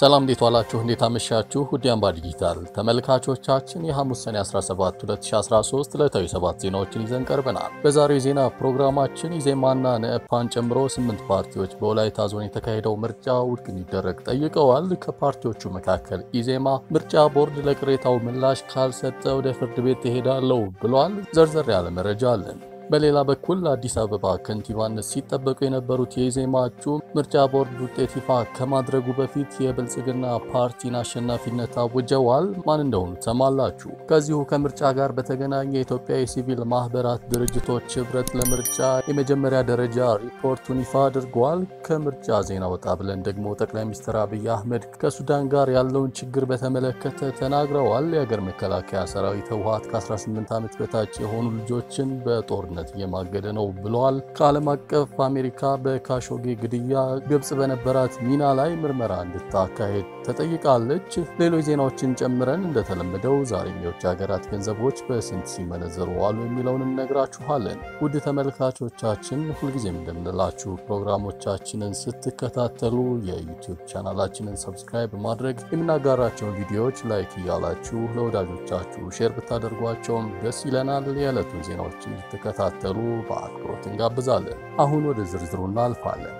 ሰላም እንዴት ዋላችሁ? እንዴት አመሻችሁ? ውድ አምባ ዲጂታል ተመልካቾቻችን የሐሙስ ሰኔ 17 2013 ዕለታዊ ሰባት ዜናዎችን ይዘን ቀርበናል። በዛሬው የዜና ፕሮግራማችን ኢዜማና ነአፓን ጨምሮ ስምንት ፓርቲዎች በወላይታ ዞን የተካሄደው ምርጫ ውድቅ እንዲደረግ ጠይቀዋል። ከፓርቲዎቹ መካከል ኢዜማ ምርጫ ቦርድ ለቅሬታው ምላሽ ካልሰጠ ወደ ፍርድ ቤት ትሄዳለሁ ብሏል። ዘርዘር ያለ መረጃ አለን። በሌላ በኩል አዲስ አበባ ከንቲባነት ሲጠበቁ የነበሩት የኢዜማ እጩ ምርጫ ቦርድ ውጤት ይፋ ከማድረጉ በፊት የብልጽግና ፓርቲን አሸናፊነት አውጀዋል። ማን እንደሆኑ ትሰማላችሁ። ከዚሁ ከምርጫ ጋር በተገናኘ የኢትዮጵያ የሲቪል ማህበራት ድርጅቶች ህብረት ለምርጫ የመጀመሪያ ደረጃ ሪፖርቱን ይፋ አድርጓል። ከምርጫ ዜና ወጣ ብለን ደግሞ ጠቅላይ ሚኒስትር አብይ አህመድ ከሱዳን ጋር ያለውን ችግር በተመለከተ ተናግረዋል። የሀገር መከላከያ ሰራዊት ህወሓት ከ18 ዓመት በታች የሆኑ ልጆችን በጦርነት እየማገደ ነው ብለዋል። ከዓለም አቀፍ አሜሪካ በካሾጌ ግድያ ግብጽ በነበራት ሚና ላይ ምርመራ እንድታካሄድ ተጠይቃለች። ሌሎች ዜናዎችን ጨምረን እንደተለመደው ዛሬም የውጭ ሀገራት ገንዘቦች በስንት ሲመነዘሩ ዋሉ የሚለውን እነግራችኋለን። ውድ ተመልካቾቻችን ሁልጊዜም እንደምንላችሁ ፕሮግራሞቻችንን ስትከታተሉ የዩቲዩብ ቻናላችንን ሰብስክራይብ በማድረግ የምናጋራቸውን ቪዲዮዎች ላይክ እያላችሁ ለወዳጆቻችሁ ሼር ብታደርጓቸውም ደስ ይለናል። የዕለቱን ዜናዎች እንድትከታተሉ ተሉ በአክብሮት እንጋብዛለን። አሁን ወደ ዝርዝሩ እናልፋለን።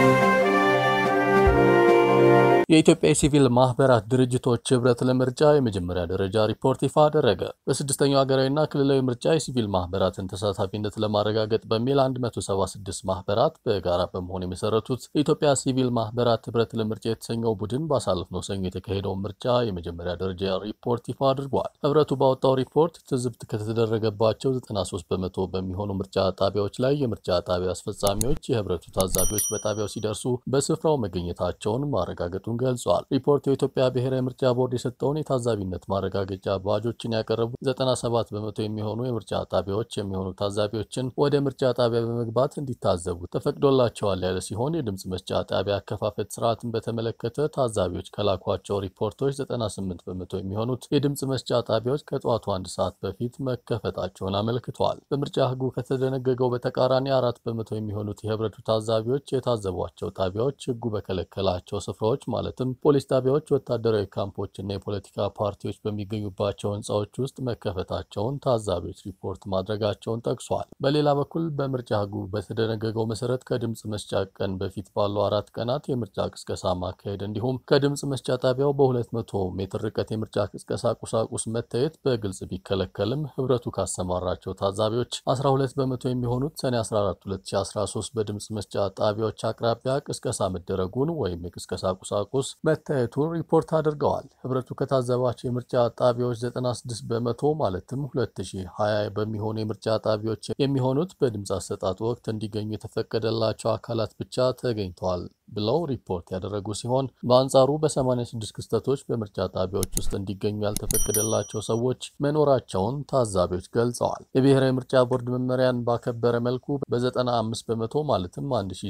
የኢትዮጵያ የሲቪል ማህበራት ድርጅቶች ህብረት ለምርጫ የመጀመሪያ ደረጃ ሪፖርት ይፋ አደረገ። በስድስተኛው ሀገራዊና ክልላዊ ምርጫ የሲቪል ማህበራትን ተሳታፊነት ለማረጋገጥ በሚል 176 ማህበራት በጋራ በመሆን የመሰረቱት የኢትዮጵያ ሲቪል ማህበራት ህብረት ለምርጫ የተሰኘው ቡድን ባሳለፍነው ሰኞ የተካሄደውን ምርጫ የመጀመሪያ ደረጃ ሪፖርት ይፋ አድርጓል። ህብረቱ ባወጣው ሪፖርት ትዝብት ከተደረገባቸው 93 በመቶ በሚሆኑ ምርጫ ጣቢያዎች ላይ የምርጫ ጣቢያ አስፈጻሚዎች የህብረቱ ታዛቢዎች በጣቢያው ሲደርሱ በስፍራው መገኘታቸውን ማረጋገጡን ገልጿል። ሪፖርቱ የኢትዮጵያ ብሔራዊ ምርጫ ቦርድ የሰጠውን የታዛቢነት ማረጋገጫ ባጆችን ያቀረቡ 97 በመቶ የሚሆኑ የምርጫ ጣቢያዎች የሚሆኑ ታዛቢዎችን ወደ ምርጫ ጣቢያ በመግባት እንዲታዘቡ ተፈቅዶላቸዋል ያለ ሲሆን የድምፅ መስጫ ጣቢያ አከፋፈት ስርዓትን በተመለከተ ታዛቢዎች ከላኳቸው ሪፖርቶች 98 በመቶ የሚሆኑት የድምፅ መስጫ ጣቢያዎች ከጠዋቱ አንድ ሰዓት በፊት መከፈታቸውን አመልክተዋል። በምርጫ ህጉ ከተደነገገው በተቃራኒ አራት በመቶ የሚሆኑት የህብረቱ ታዛቢዎች የታዘቧቸው ጣቢያዎች ህጉ በከለከላቸው ስፍራዎች ማለትም ፖሊስ ጣቢያዎች፣ ወታደራዊ ካምፖች እና የፖለቲካ ፓርቲዎች በሚገኙባቸው ህንፃዎች ውስጥ መከፈታቸውን ታዛቢዎች ሪፖርት ማድረጋቸውን ጠቅሷል። በሌላ በኩል በምርጫ ህጉ በተደነገገው መሰረት ከድምፅ መስጫ ቀን በፊት ባሉ አራት ቀናት የምርጫ ቅስቀሳ ማካሄድ እንዲሁም ከድምፅ መስጫ ጣቢያው በ200 ሜትር ርቀት የምርጫ ቅስቀሳ ቁሳቁስ መታየት በግልጽ ቢከለከልም ህብረቱ ካሰማራቸው ታዛቢዎች 12 በመቶ የሚሆኑት ሰኔ 14 2013 በድምፅ መስጫ ጣቢያዎች አቅራቢያ ቅስቀሳ መደረጉን ወይም የቅስቀሳ ቁሳቁስ መታየቱን ሪፖርት አድርገዋል። ህብረቱ ከታዘባቸው የምርጫ ጣቢያዎች 96 በመቶ ማለትም 2020 በሚሆኑ የምርጫ ጣቢያዎች የሚሆኑት በድምፅ አሰጣጥ ወቅት እንዲገኙ የተፈቀደላቸው አካላት ብቻ ተገኝተዋል ብለው ሪፖርት ያደረጉ ሲሆን በአንጻሩ በ86 ክስተቶች በምርጫ ጣቢያዎች ውስጥ እንዲገኙ ያልተፈቀደላቸው ሰዎች መኖራቸውን ታዛቢዎች ገልጸዋል። የብሔራዊ ምርጫ ቦርድ መመሪያን ባከበረ መልኩ በ95 በመቶ ማለትም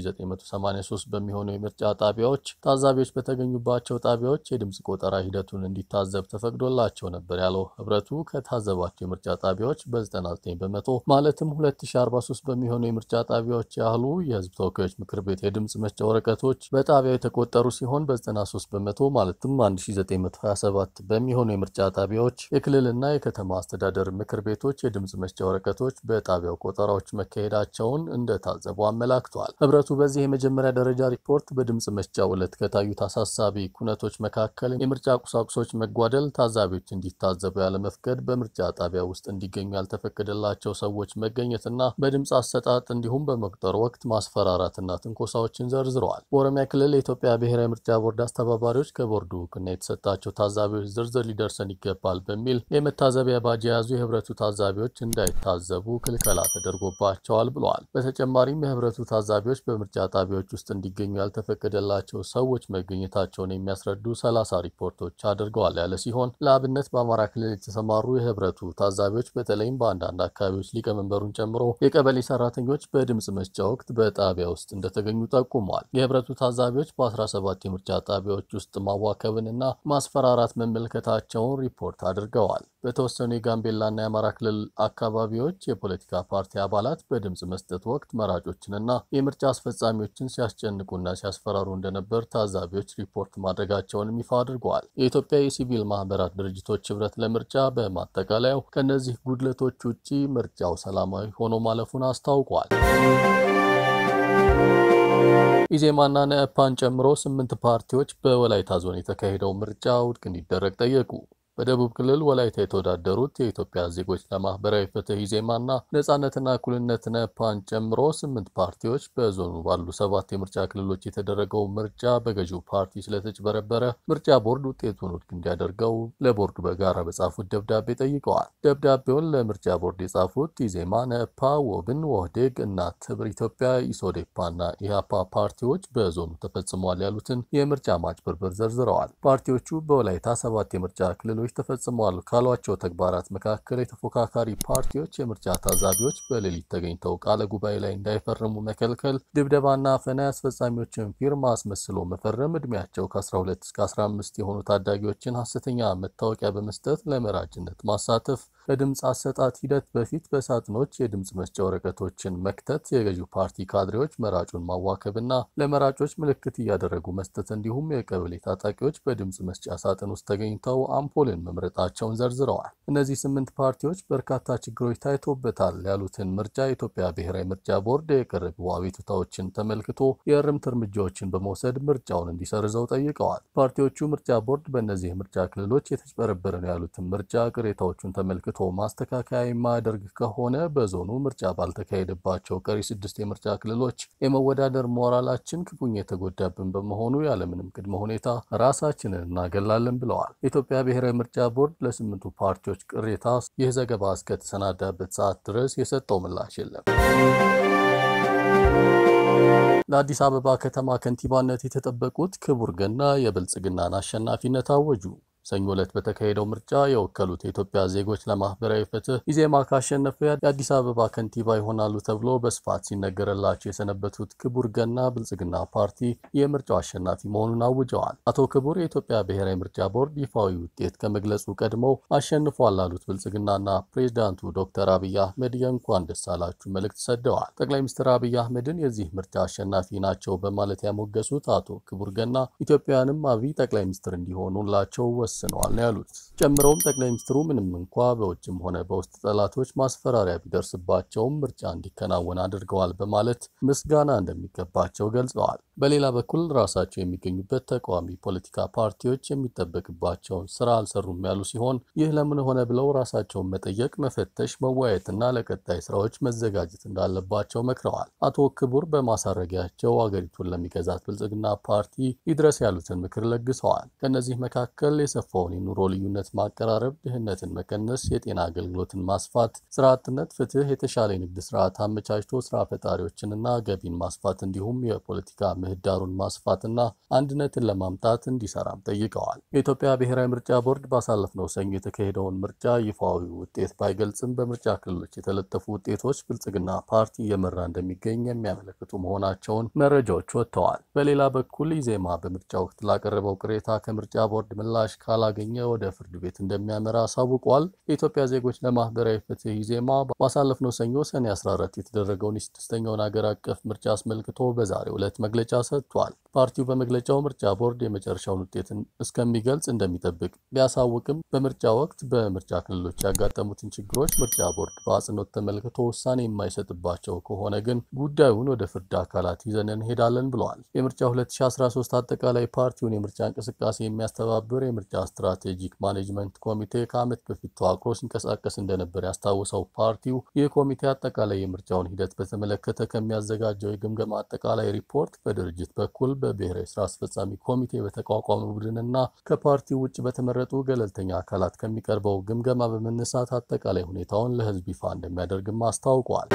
1983 በሚሆኑ የምርጫ ጣቢያዎች ታዛቢዎች በተገኙባቸው ጣቢያዎች የድምፅ ቆጠራ ሂደቱን እንዲታዘብ ተፈቅዶላቸው ነበር ያለው ህብረቱ ከታዘባቸው የምርጫ ጣቢያዎች በ99 በመቶ ማለትም 2043 በሚሆኑ የምርጫ ጣቢያዎች ያህሉ የህዝብ ተወካዮች ምክር ቤት የድምፅ መስጫ ወረቀቶች በጣቢያው የተቆጠሩ ሲሆን በ93 በመቶ ማለትም 1927 በሚሆኑ የምርጫ ጣቢያዎች የክልልና የከተማ አስተዳደር ምክር ቤቶች የድምፅ መስጫ ወረቀቶች በጣቢያው ቆጠራዎች መካሄዳቸውን እንደታዘቡ አመላክተዋል። ህብረቱ በዚህ የመጀመሪያ ደረጃ ሪፖርት በድምፅ መስጫው ዕለት ከታዩት አሳሳቢ ኩነቶች መካከል የምርጫ ቁሳቁሶች መጓደል፣ ታዛቢዎች እንዲታዘቡ ያለመፍቀድ፣ በምርጫ ጣቢያ ውስጥ እንዲገኙ ያልተፈቀደላቸው ሰዎች መገኘትና በድምፅ አሰጣጥ እንዲሁም በመቁጠር ወቅት ማስፈራራትና ትንኮሳዎችን ዘርዝረዋል። በኦሮሚያ ክልል የኢትዮጵያ ብሔራዊ ምርጫ ቦርድ አስተባባሪዎች ከቦርዱ እውቅና የተሰጣቸው ታዛቢዎች ዝርዝር ሊደርሰን ይገባል በሚል የመታዘቢያ ባጅ የያዙ የህብረቱ ታዛቢዎች እንዳይታዘቡ ክልከላ ተደርጎባቸዋል ብለዋል። በተጨማሪም የህብረቱ ታዛቢዎች በምርጫ ጣቢያዎች ውስጥ እንዲገኙ ያልተፈቀደላቸው ሰዎች መገኘታቸውን የሚያስረዱ ሰላሳ ሪፖርቶች አድርገዋል ያለ ሲሆን ለአብነት በአማራ ክልል የተሰማሩ የህብረቱ ታዛቢዎች በተለይም በአንዳንድ አካባቢዎች ሊቀመንበሩን ጨምሮ የቀበሌ ሰራተኞች በድምፅ መስጫ ወቅት በጣቢያ ውስጥ እንደተገኙ ጠቁመዋል። የህብረቱ የተመለከቱ ታዛቢዎች በ17 የምርጫ ጣቢያዎች ውስጥ ማዋከብንና ማስፈራራት መመልከታቸውን ሪፖርት አድርገዋል። በተወሰኑ የጋምቤላና የአማራ ክልል አካባቢዎች የፖለቲካ ፓርቲ አባላት በድምፅ መስጠት ወቅት መራጮችንና የምርጫ አስፈጻሚዎችን ሲያስጨንቁና ሲያስፈራሩ እንደነበር ታዛቢዎች ሪፖርት ማድረጋቸውንም ይፋ አድርገዋል። የኢትዮጵያ የሲቪል ማህበራት ድርጅቶች ህብረት ለምርጫ በማጠቃለያው ከእነዚህ ጉድለቶች ውጪ ምርጫው ሰላማዊ ሆኖ ማለፉን አስታውቋል። ኢዜማና ነአፓን ጨምሮ ስምንት ፓርቲዎች በወላይታ ዞን የተካሄደው ምርጫ ውድቅ እንዲደረግ ጠየቁ። በደቡብ ክልል ወላይታ የተወዳደሩት የኢትዮጵያ ዜጎች ለማህበራዊ ፍትህ ኢዜማና ነጻነትና እኩልነት ነፓን ጨምሮ ስምንት ፓርቲዎች በዞኑ ባሉ ሰባት የምርጫ ክልሎች የተደረገው ምርጫ በገዢው ፓርቲ ስለተጭበረበረ ምርጫ ቦርድ ውጤቱን ውድቅ እንዲያደርገው ለቦርዱ በጋራ በጻፉት ደብዳቤ ጠይቀዋል። ደብዳቤውን ለምርጫ ቦርድ የጻፉት ኢዜማ፣ ነፓ፣ ወብን፣ ወህዴግ፣ እናት ህብር ኢትዮጵያ፣ ኢሶዴፓና ኢህአፓ ፓርቲዎች በዞኑ ተፈጽሟል ያሉትን የምርጫ ማጭበርበር ዘርዝረዋል። ፓርቲዎቹ በወላይታ ሰባት የምርጫ ክልሎች ተፈጽመዋል ካሏቸው ተግባራት መካከል የተፎካካሪ ፓርቲዎች የምርጫ ታዛቢዎች በሌሊት ተገኝተው ቃለ ጉባኤ ላይ እንዳይፈርሙ መከልከል፣ ድብደባና አፈና፣ የአስፈጻሚዎችን ፊርማ አስመስሎ መፈረም፣ እድሜያቸው ከ12 እስከ 15 የሆኑ ታዳጊዎችን ሐሰተኛ መታወቂያ በመስጠት ለመራጭነት ማሳተፍ፣ በድምፅ አሰጣጥ ሂደት በፊት በሳጥኖች የድምፅ መስጫ ወረቀቶችን መክተት፣ የገዢው ፓርቲ ካድሬዎች መራጩን ማዋከብና ለመራጮች ምልክት እያደረጉ መስጠት እንዲሁም የቀበሌ ታጣቂዎች በድምፅ መስጫ ሳጥን ውስጥ ተገኝተው አምፖልን መምረጣቸውን ዘርዝረዋል። እነዚህ ስምንት ፓርቲዎች በርካታ ችግሮች ታይቶበታል ያሉትን ምርጫ የኢትዮጵያ ብሔራዊ ምርጫ ቦርድ የቀረቡ አቤቱታዎችን ተመልክቶ የእርምት እርምጃዎችን በመውሰድ ምርጫውን እንዲሰርዘው ጠይቀዋል። ፓርቲዎቹ ምርጫ ቦርድ በእነዚህ የምርጫ ክልሎች የተጭበረበረ ነው ያሉትን ምርጫ ቅሬታዎቹን ተመልክቶ ማስተካከያ የማያደርግ ከሆነ በዞኑ ምርጫ ባልተካሄደባቸው ቀሪ ስድስት የምርጫ ክልሎች የመወዳደር ሞራላችን ክፉኛ የተጎዳብን በመሆኑ ያለምንም ቅድመ ሁኔታ ራሳችንን እናገላለን ብለዋል። የኢትዮጵያ ብሔራዊ ምርጫ ቦርድ ለስምንቱ ፓርቲዎች ቅሬታ ይህ ዘገባ እስከተሰናዳበት ሰዓት ድረስ የሰጠው ምላሽ የለም። ለአዲስ አበባ ከተማ ከንቲባነት የተጠበቁት ክቡር ገና የብልጽግናን አሸናፊነት አወጁ። ሰኞ ዕለት በተካሄደው ምርጫ የወከሉት የኢትዮጵያ ዜጎች ለማህበራዊ ፍትህ ኢዜማ ካሸነፈ የአዲስ አበባ ከንቲባ ይሆናሉ ተብሎ በስፋት ሲነገረላቸው የሰነበቱት ክቡር ገና ብልጽግና ፓርቲ የምርጫው አሸናፊ መሆኑን አውጀዋል። አቶ ክቡር የኢትዮጵያ ብሔራዊ ምርጫ ቦርድ ይፋዊ ውጤት ከመግለጹ ቀድመው አሸንፏል ላሉት ብልጽግናና ፕሬዚዳንቱ ዶክተር አብይ አህመድ የእንኳን ደስ አላችሁ መልእክት ሰደዋል። ጠቅላይ ሚኒስትር አብይ አህመድን የዚህ ምርጫ አሸናፊ ናቸው በማለት ያሞገሱት አቶ ክቡር ገና ኢትዮጵያውያንም አብይ ጠቅላይ ሚኒስትር እንዲሆኑላቸው ወስነዋል ነው ያሉት። ጨምረውም ጠቅላይ ሚኒስትሩ ምንም እንኳ በውጭም ሆነ በውስጥ ጠላቶች ማስፈራሪያ ቢደርስባቸውም ምርጫ እንዲከናወን አድርገዋል በማለት ምስጋና እንደሚገባቸው ገልጸዋል። በሌላ በኩል ራሳቸው የሚገኙበት ተቃዋሚ ፖለቲካ ፓርቲዎች የሚጠበቅባቸውን ስራ አልሰሩም ያሉ ሲሆን ይህ ለምን ሆነ ብለው ራሳቸውን መጠየቅ፣ መፈተሽ፣ መወያየትና ለቀጣይ ስራዎች መዘጋጀት እንዳለባቸው መክረዋል። አቶ ክቡር በማሳረጊያቸው አገሪቱን ለሚገዛት ብልጽግና ፓርቲ ይድረስ ያሉትን ምክር ለግሰዋል። ከእነዚህ መካከል የሰፋውን የኑሮ ልዩነት ማቀራረብ፣ ድህነትን መቀነስ፣ የጤና አገልግሎትን ማስፋት፣ ስራ አጥነት፣ ፍትህ፣ የተሻለ የንግድ ስርዓት አመቻችቶ ስራ ፈጣሪዎችንና ገቢን ማስፋት እንዲሁም የፖለቲካ ምህዳሩን ማስፋትና አንድነትን ለማምጣት እንዲሰራም ጠይቀዋል። የኢትዮጵያ ብሔራዊ ምርጫ ቦርድ ባሳለፍነው ሰኞ የተካሄደውን ምርጫ ይፋዊ ውጤት ባይገልጽም በምርጫ ክልሎች የተለጠፉ ውጤቶች ብልጽግና ፓርቲ እየመራ እንደሚገኝ የሚያመለክቱ መሆናቸውን መረጃዎች ወጥተዋል። በሌላ በኩል ኢዜማ በምርጫ ወቅት ላቀረበው ቅሬታ ከምርጫ ቦርድ ምላሽ ካላገኘ ወደ ፍርድ ቤት እንደሚያመራ አሳውቋል። የኢትዮጵያ ዜጎች ለማህበራዊ ፍትህ ኢዜማ ባሳለፍነው ሰኞ ሰኔ 14 የተደረገውን የስድስተኛውን ሀገር አቀፍ ምርጫ አስመልክቶ በዛሬው ዕለት መግለጫ ሰጥቷል። ፓርቲው በመግለጫው ምርጫ ቦርድ የመጨረሻውን ውጤትን እስከሚገልጽ እንደሚጠብቅ ቢያሳውቅም በምርጫ ወቅት በምርጫ ክልሎች ያጋጠሙትን ችግሮች ምርጫ ቦርድ በአጽንኦት ተመልክቶ ውሳኔ የማይሰጥባቸው ከሆነ ግን ጉዳዩን ወደ ፍርድ አካላት ይዘን እንሄዳለን ብለዋል። የምርጫ 2013 አጠቃላይ ፓርቲውን የምርጫ እንቅስቃሴ የሚያስተባብር የምርጫ ስትራቴጂክ ማኔጅመንት ኮሚቴ ከዓመት በፊት ተዋቅሮ ሲንቀሳቀስ እንደነበር ያስታውሰው ፓርቲው ይህ ኮሚቴ አጠቃላይ የምርጫውን ሂደት በተመለከተ ከሚያዘጋጀው የግምገማ አጠቃላይ ሪፖርት በድርጅት በኩል በብሔራዊ ስራ አስፈጻሚ ኮሚቴ በተቋቋመ ቡድንና ከፓርቲው ውጭ በተመረጡ ገለልተኛ አካላት ከሚቀርበው ግምገማ በመነሳት አጠቃላይ ሁኔታውን ለሕዝብ ይፋ እንደሚያደርግም አስታውቋል።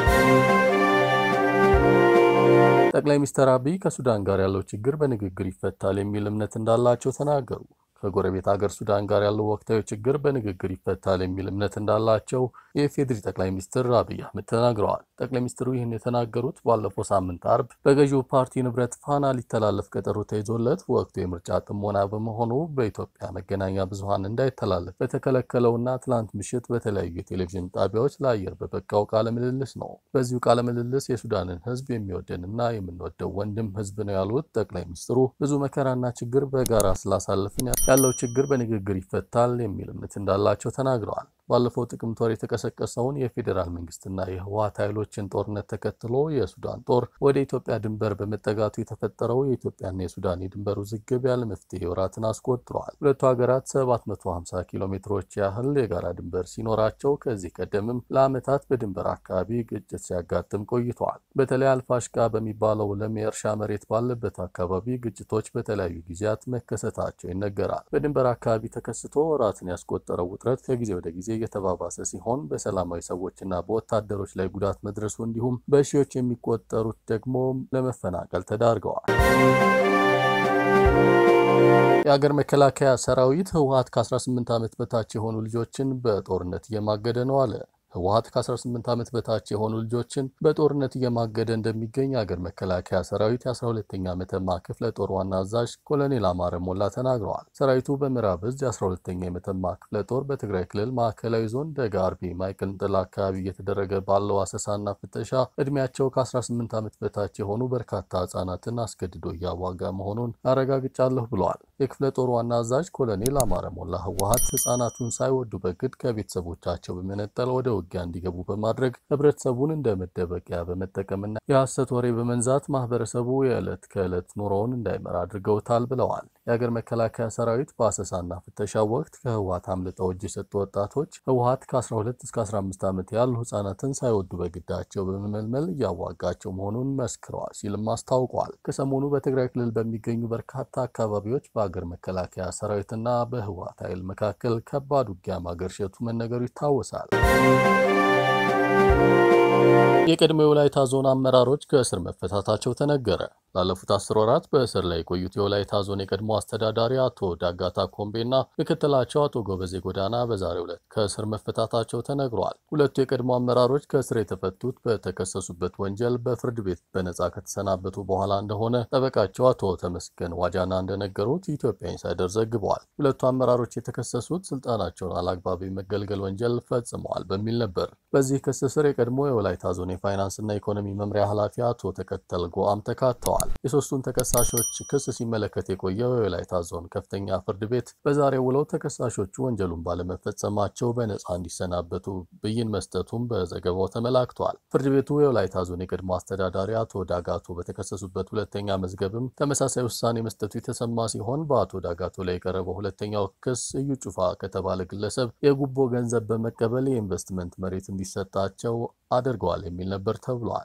ጠቅላይ ሚኒስትር አብይ ከሱዳን ጋር ያለው ችግር በንግግር ይፈታል የሚል እምነት እንዳላቸው ተናገሩ። ከጎረቤት ሀገር ሱዳን ጋር ያለው ወቅታዊ ችግር በንግግር ይፈታል የሚል እምነት እንዳላቸው የኢፌዴሪ ጠቅላይ ሚኒስትር አብይ አህመድ ተናግረዋል። ጠቅላይ ሚኒስትሩ ይህን የተናገሩት ባለፈው ሳምንት አርብ በገዢው ፓርቲ ንብረት ፋና ሊተላለፍ ቀጠሮ ተይዞለት ወቅቱ የምርጫ ጥሞና በመሆኑ በኢትዮጵያ መገናኛ ብዙኃን እንዳይተላለፍ በተከለከለውና ትላንት ምሽት በተለያዩ የቴሌቪዥን ጣቢያዎች ለአየር በበቃው ቃለ ምልልስ ነው። በዚሁ ቃለ ምልልስ የሱዳንን ሕዝብ የሚወደንና የምንወደው ወንድም ሕዝብ ነው ያሉት ጠቅላይ ሚኒስትሩ ብዙ መከራና ችግር በጋራ ስላሳለፍን ያለው ችግር በንግግር ይፈታል የሚል እምነት እንዳላቸው ተናግረዋል። ባለፈው ጥቅምት ወር የተቀሰቀሰውን የፌዴራል መንግስትና የህወሓት ኃይሎችን ጦርነት ተከትሎ የሱዳን ጦር ወደ ኢትዮጵያ ድንበር በመጠጋቱ የተፈጠረው የኢትዮጵያና የሱዳን የድንበር ውዝግብ ያለ መፍትሄ ወራትን አስቆጥረዋል። ሁለቱ ሀገራት 750 ኪሎ ሜትሮች ያህል የጋራ ድንበር ሲኖራቸው ከዚህ ቀደምም ለዓመታት በድንበር አካባቢ ግጭት ሲያጋጥም ቆይተዋል። በተለይ አልፋሽቃ በሚባለው ለም የእርሻ መሬት ባለበት አካባቢ ግጭቶች በተለያዩ ጊዜያት መከሰታቸው ይነገራል። በድንበር አካባቢ ተከስቶ ወራትን ያስቆጠረው ውጥረት ከጊዜ ወደ ጊዜ እየተባባሰ ሲሆን በሰላማዊ ሰዎችና በወታደሮች ላይ ጉዳት መድረሱ እንዲሁም በሺዎች የሚቆጠሩት ደግሞ ለመፈናቀል ተዳርገዋል። የአገር መከላከያ ሰራዊት ህወሓት ከ18 ዓመት በታች የሆኑ ልጆችን በጦርነት እየማገደ ነው አለ። ህወሓት ከ18 ዓመት በታች የሆኑ ልጆችን በጦርነት እየማገደ እንደሚገኝ የአገር መከላከያ ሰራዊት የ12ኛ መተማ ክፍለ ጦር ዋና አዛዥ ኮሎኔል አማረ ሞላ ተናግረዋል። ሰራዊቱ በምዕራብ እዝ የ12ኛ የመተማ ክፍለ ጦር በትግራይ ክልል ማዕከላዊ ዞን ደጋ አርቢ ማይቅንጥል አካባቢ እየተደረገ ባለው አሰሳና ፍተሻ እድሜያቸው ከ18 ዓመት በታች የሆኑ በርካታ ህጻናትን አስገድዶ እያዋጋ መሆኑን አረጋግጫለሁ ብለዋል። የክፍለ ጦር ዋና አዛዥ ኮሎኔል አማረ ሞላ ህወሓት ህጻናቱን ሳይወዱ በግድ ከቤተሰቦቻቸው በመነጠል ወደ ውጊያ እንዲገቡ በማድረግ ህብረተሰቡን እንደ መደበቂያ በመጠቀምና የሐሰት ወሬ በመንዛት ማህበረሰቡ የዕለት ከዕለት ኑሮውን እንዳይመራ አድርገውታል ብለዋል። የሀገር መከላከያ ሰራዊት በአሰሳና ፍተሻ ወቅት ከህወሓት አምልጠው እጅ የሰጡ ወጣቶች ህወሓት ከ12 እስከ 15 ዓመት ያሉ ህጻናትን ሳይወዱ በግዳቸው በመመልመል እያዋጋቸው መሆኑን መስክረዋል ሲልም አስታውቋል። ከሰሞኑ በትግራይ ክልል በሚገኙ በርካታ አካባቢዎች በሀገር መከላከያ ሰራዊትና በህወሓት ኃይል መካከል ከባድ ውጊያ ማገርሸቱ መነገሩ ይታወሳል። የቀድሞ የወላይታ ዞን አመራሮች ከእስር መፈታታቸው ተነገረ። ላለፉት አስር ወራት በእስር ላይ የቆዩት የወላይታ ዞን የቀድሞ አስተዳዳሪ አቶ ዳጋታ ኮምቤና ምክትላቸው አቶ ጎበዜ ጎዳና በዛሬው ዕለት ከእስር መፈታታቸው ተነግሯል። ሁለቱ የቀድሞ አመራሮች ከእስር የተፈቱት በተከሰሱበት ወንጀል በፍርድ ቤት በነጻ ከተሰናበቱ በኋላ እንደሆነ ጠበቃቸው አቶ ተመስገን ዋጃና እንደነገሩት ኢትዮጵያ ኢንሳይደር ዘግበዋል። ሁለቱ አመራሮች የተከሰሱት ስልጣናቸውን አላግባብ የመገልገል ወንጀል ፈጽመዋል በሚል ነበር። በዚህ ክስ ስር የቀድሞ የወላይታ ዞን የፋይናንስና ኢኮኖሚ መምሪያ ኃላፊ አቶ ተከተል ጎአም ተካተዋል። የሶስቱን ተከሳሾች ክስ ሲመለከት የቆየው የወላይታ ዞን ከፍተኛ ፍርድ ቤት በዛሬው ውለው ተከሳሾቹ ወንጀሉን ባለመፈጸማቸው በነጻ እንዲሰናበቱ ብይን መስጠቱም በዘገባው ተመላክቷል። ፍርድ ቤቱ የወላይታ ዞን የቀድሞ አስተዳዳሪ አቶ ዳጋቶ በተከሰሱበት ሁለተኛ መዝገብም ተመሳሳይ ውሳኔ መስጠቱ የተሰማ ሲሆን በአቶ ዳጋቶ ላይ የቀረበው ሁለተኛው ክስ እዩ ጩፋ ከተባለ ግለሰብ የጉቦ ገንዘብ በመቀበል የኢንቨስትመንት መሬት እንዲሰጣቸው አድርገዋል የሚል ነበር ተብሏል።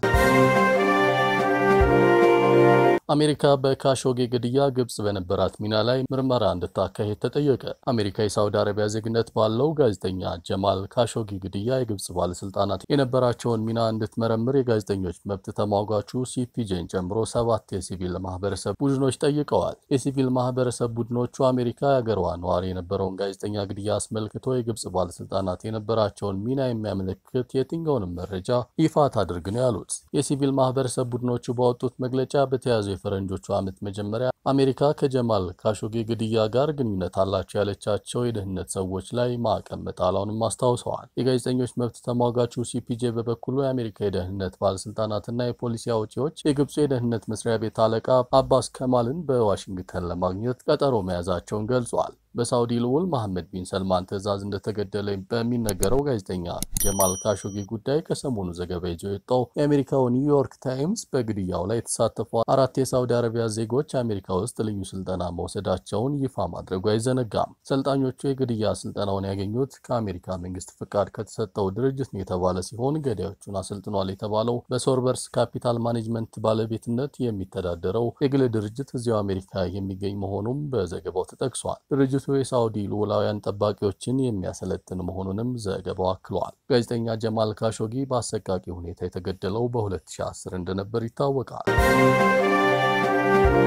አሜሪካ በካሾጌ ግድያ ግብጽ በነበራት ሚና ላይ ምርመራ እንድታካሄድ ተጠየቀ። አሜሪካ የሳውዲ አረቢያ ዜግነት ባለው ጋዜጠኛ ጀማል ካሾጊ ግድያ የግብጽ ባለስልጣናት የነበራቸውን ሚና እንድትመረምር የጋዜጠኞች መብት ተሟጋቹ ሲፒጄን ጨምሮ ሰባት የሲቪል ማህበረሰብ ቡድኖች ጠይቀዋል። የሲቪል ማህበረሰብ ቡድኖቹ አሜሪካ የአገሯ ነዋሪ የነበረውን ጋዜጠኛ ግድያ አስመልክቶ የግብጽ ባለስልጣናት የነበራቸውን ሚና የሚያመለክት የትኛውንም መረጃ ይፋ ታድርግ ነው ያሉት። የሲቪል ማህበረሰብ ቡድኖቹ ባወጡት መግለጫ በተያዘው የፈረንጆቹ ዓመት መጀመሪያ አሜሪካ ከጀማል ካሾጌ ግድያ ጋር ግንኙነት አላቸው ያለቻቸው የደህንነት ሰዎች ላይ ማዕቀብ መጣሏንም አስታውሰዋል። የጋዜጠኞች መብት ተሟጋቹ ሲፒጄ በበኩሉ የአሜሪካ የደህንነት ባለስልጣናትና የፖሊሲ አውጪዎች የግብፁ የደህንነት መስሪያ ቤት አለቃ አባስ ከማልን በዋሽንግተን ለማግኘት ቀጠሮ መያዛቸውን ገልጿል። በሳውዲ ልዑል መሐመድ ቢን ሰልማን ትዕዛዝ እንደተገደለ በሚነገረው ጋዜጠኛ ጀማል ካሾጊ ጉዳይ ከሰሞኑ ዘገባ ይዞ የወጣው የአሜሪካው ኒውዮርክ ታይምስ በግድያው ላይ የተሳተፉ አራት የሳውዲ አረቢያ ዜጎች አሜሪካ ውስጥ ልዩ ስልጠና መውሰዳቸውን ይፋ ማድረጉ አይዘነጋም። ሰልጣኞቹ የግድያ ስልጠናውን ያገኙት ከአሜሪካ መንግስት ፍቃድ ከተሰጠው ድርጅት ነው የተባለ ሲሆን ገዳዮቹን አሰልጥኗል የተባለው በሶርበርስ ካፒታል ማኔጅመንት ባለቤትነት የሚተዳደረው የግል ድርጅት እዚያው አሜሪካ የሚገኝ መሆኑም በዘገባው ተጠቅሷል። ድርጅቱ የሳውዲ ልዑላውያን ጠባቂዎችን የሚያሰለጥን መሆኑንም ዘገባው አክሏል። ጋዜጠኛ ጀማል ካሾጊ በአሰቃቂ ሁኔታ የተገደለው በ2010 እንደነበር ይታወቃል።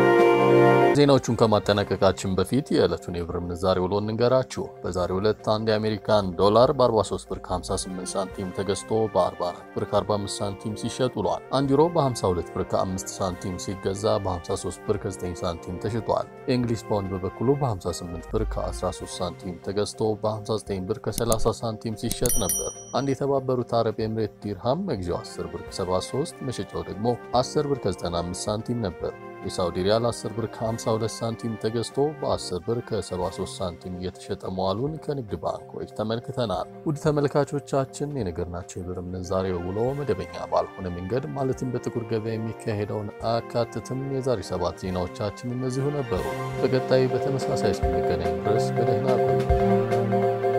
ዜናዎቹን ከማጠናቀቃችን በፊት የዕለቱን የብር ምንዛሬ ውሎ እንንገራችሁ። በዛሬው ዕለት አንድ የአሜሪካን ዶላር በ43 ብር ከ58 ሳንቲም ተገዝቶ በ44 ብር ከ45 ሳንቲም ሲሸጥ ውሏል። አንድ ዩሮ በ52 ብር ከ5 ሳንቲም ሲገዛ በ53 ብር ከ9 ሳንቲም ተሽጧል። የእንግሊዝ ፓውንድ በበኩሉ በ58 ብር ከ13 ሳንቲም ተገዝቶ በ59 ብር ከ30 ሳንቲም ሲሸጥ ነበር። አንድ የተባበሩት አረብ ኤምሬት ዲርሃም መግዣው 10 ብር ከ73 መሸጫው ደግሞ 10 ብር ከ95 ሳንቲም ነበር። የሳውዲ ሪያል 10 ብር ከ52 ሳንቲም ተገዝቶ በ10 ብር ከ73 ሳንቲም እየተሸጠ መዋሉን ከንግድ ባንኮች ተመልክተናል። ውድ ተመልካቾቻችን የነገርናቸው የብር ምንዛሬ ውሎ መደበኛ ባልሆነ መንገድ ማለትም በጥቁር ገበያ የሚካሄደውን አያካትትም። የዛሬ ሰባት ዜናዎቻችን እነዚሁ ነበሩ። በቀጣይ በተመሳሳይ እስክንገናኝ ድረስ በደህና ቆዩ።